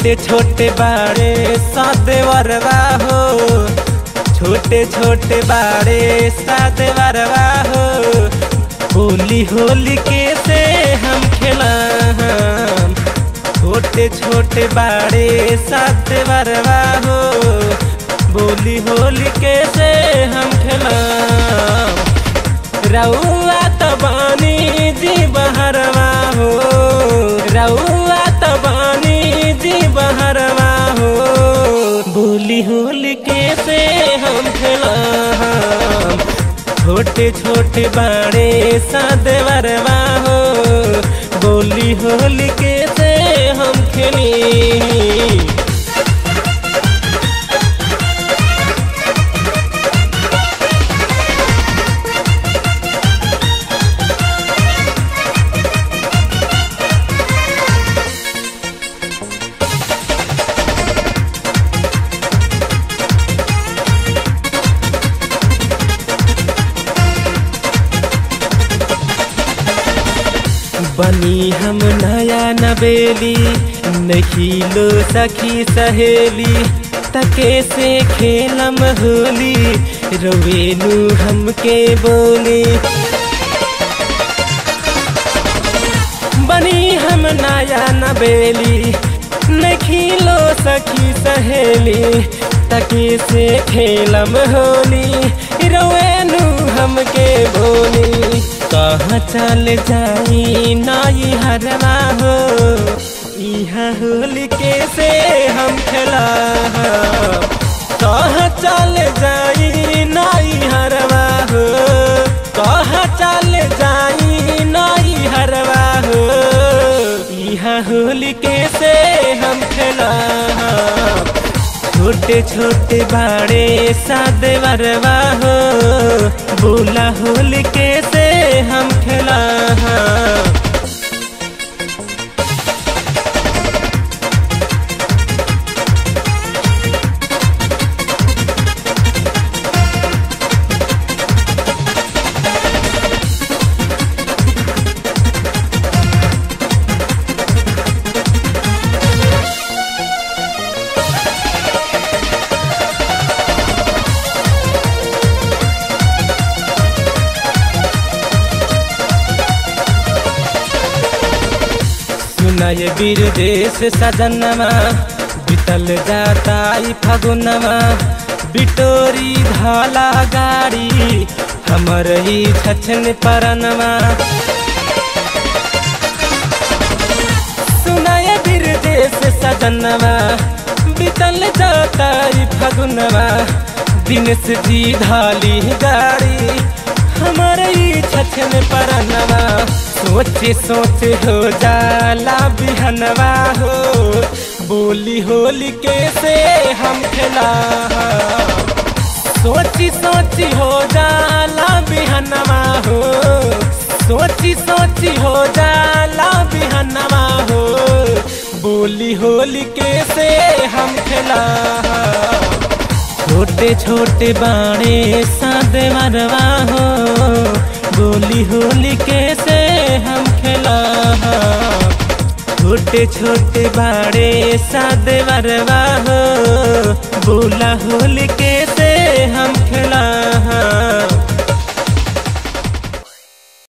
छोटे छोटे बाड़े सादे वरवा हो छोटे छोटे बाड़े सादे वरवा हो होली होली के से हम खेला छोटे छोटे बाड़े सादे वरवा हो बोली होली के से हम खेला रउआ तबानी जी बहरवा हो रउआ तबानी जी बहरवा हो बोली होली के से हम खेला छोटे छोटे बाड़े सादे वरवा हो बोली होली के से हम खेली बनी हम नया नबेली नहीं लो सखी सहेली तके से खेलम होली रोवेनु हमके बोली बनी हम नया नबेली नहीं लो सखी सहेली तके से खेलम होली रोवेनु हमके बोली कहाँ चल जाई नाई हरवा हो इहा होली के से हम खेला कहाँ चल जाई नाई हरवा हो कहाँ चल जाई नाई हरवा हो इहा होली के से हम खेला छोटे छोटे बाड़े सादे वरवा हो बोला होली के से हम खेला सुनाय वीर देश सजनवा बितल जाता ई फगुनवा बिटोरी धाला गाड़ी हमर ही छछन परनवा सुनाय वीर देश सजनवा बितल जाता ई फगुनवा दिन से जी धाली गाड़ी हमर ही छछन परनवा सोचे सोचे हो जाला बिहनवा हो बोली होली के से हम खेला सोची सोची हो जाला बिहनवा हो सोची सोची हो जाला बिहनवा हो बोली होली के से हम खेला छोटे छोटे बाणे सादे मरवा हो बोली होली के से हम खेला छोटे छोटे बाड़े सादे वरवा हो बोला होली के से